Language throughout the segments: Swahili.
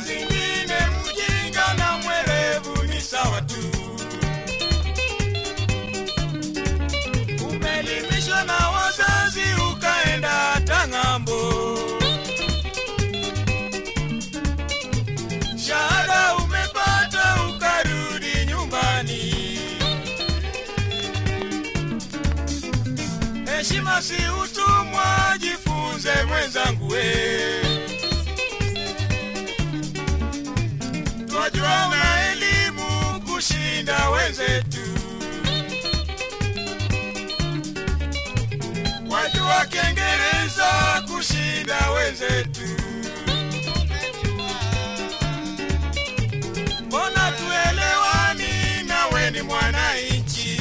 zingine mjinga na mwerevu ni sawa tu. Umeelimishwa na wazazi ukaenda hata ng'ambo, shahada umepata ukarudi nyumbani. Heshima si utumwa, jifunze mwenzangu we. Twajua na elimu kushinda wenzetu, wajua Kiingereza kushinda wenzetu. Mbona tuelewani? Nawe ni mwananchi.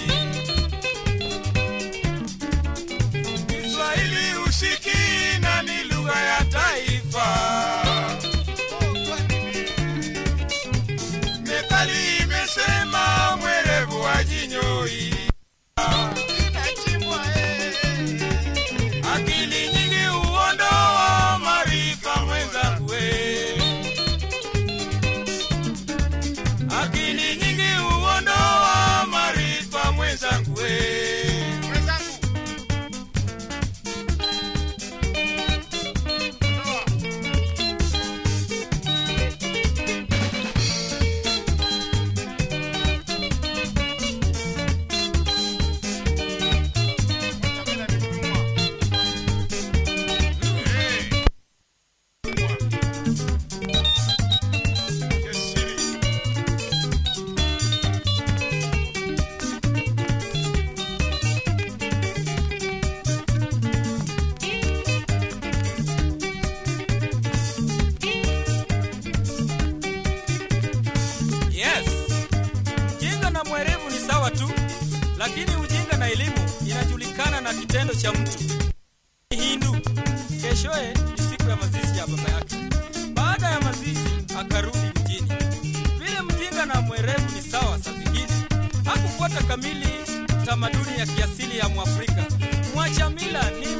Kiswahili usikii na ni lugha ya taifa. Methali imesema mwerevu ajinyoi. Akili nyingi huondoa maarifa mwenzangu we. Akili nyingi huondoa maarifa mwenzangu we. Yes. Ujinga na mwerevu ni sawa tu, lakini ujinga na elimu inajulikana na kitendo cha mtu. Hindu keshoye ni siku ya mazishi ya baba yake. Baada ya mazishi akarudi mjini. Vile mjinga na mwerevu ni sawa, saa zingine hakufuata kamili tamaduni ya kiasili ya Mwafrika. Mwacha mila ni